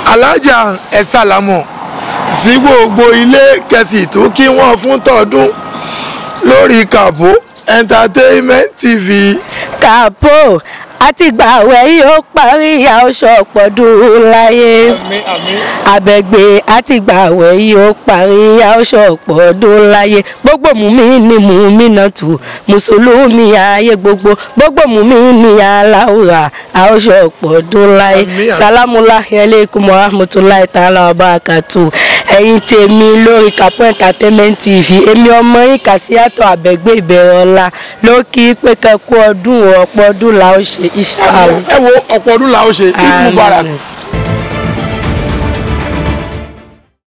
alájà ẹ sàlámọ̀ sí gbogbo ilé kẹsì tó kí wọ́n fún tọdún lórí kàbó entertainment tv. kàpó àti gbàwẹ̀ yóò parí aṣọ pọ̀dún láyé àmín àmín. abẹ́gbé àti gbàwẹ̀ yóò parí aṣọ pọ̀dún láyé gbogbo mùmí ni mùmí náà tù mùsùlùmí ayé gbogbo gbogbo mùmí ni aláwùrà aṣọ pọ̀dún láyé Àmín, àmín. sálámùláhi alaykum wa rahmatulahi ta'ala wa barakatuh ẹ̀yin tèmi lórí Kàpó entertainment tv èmi ọmọ yín Kàsíyàtọ̀ Àbẹ̀gbé ìbẹ̀rẹ̀ ọ̀la ló kí pé kẹ́kọ̀ọ́ ọdún ọ̀pọ̀ ọdún la ó ṣe iṣẹ́ àwọn. ẹ wo ọ̀pọ̀ ọdún la ó ṣe Eid Àmín. Mubarak